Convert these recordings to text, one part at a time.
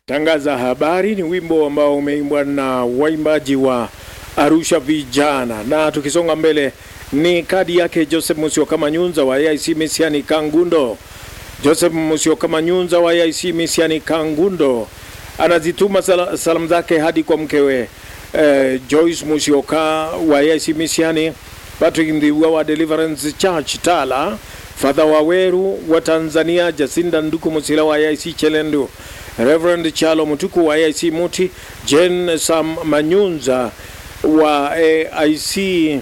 tangaza habari ni wimbo ambao umeimbwa na waimbaji wa Arusha Vijana, na tukisonga mbele ni kadi yake Joseph Musyoka Manyunza wa AIC Misiani Kangundo. Joseph Musyoka Manyunza wa AIC Misiani Kangundo anazituma sal salamu zake hadi kwa mkewe eh, Joyce Musyoka wa AIC Misiani, Patrick Ndhiwa wa Deliverance Church Tala, Father Waweru wa Tanzania, Jacinda Nduku Musila wa AIC Chelendu, Reverend Chalo Mutuku wa AIC Muti, Jen Sam Manyunza wa AIC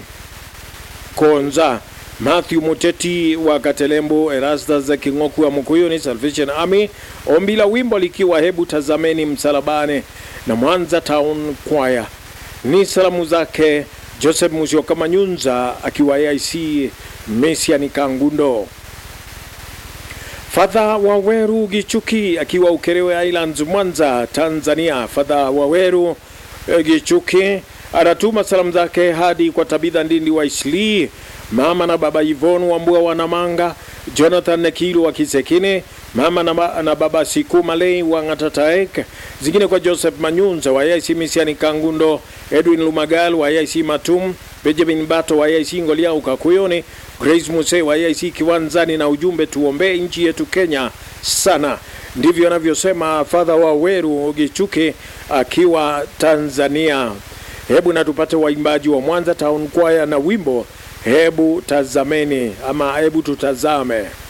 Konza, Matthew Muteti wa Katelembo, Erastus Kingoku wa Mukuyuni Salvation Army, ombi la wimbo likiwa hebu tazameni msalabani na Mwanza Town Choir. Ni salamu zake Joseph Musyoka Manyunza akiwa AIC Mesiani Kangundo. Fadha Waweru Gichuki akiwa Ukerewe Islands Mwanza Tanzania. Fadha Waweru eh, Gichuki anatuma salamu zake hadi kwa Tabitha Ndindi wa Isli, mama na baba Yvonne Wambua wa Namanga, Jonathan Nekilu wa Kisekine, mama na, ma, na baba Siku Malei wa Ngatataek, zingine kwa Joseph Manyunza wa AIC Misiani Kangundo, Edwin Lumagal wa AIC Matum, Benjamin Bato wa AIC Ngolia Ukakuyoni, Grace Muse wa AIC Kiwanzani, na ujumbe tuombee nchi yetu Kenya sana. Ndivyo anavyosema Father wa Weru Gichuke akiwa Tanzania. Hebu na tupate waimbaji wa Mwanza Town Choir na wimbo hebu tazameni ama hebu tutazame.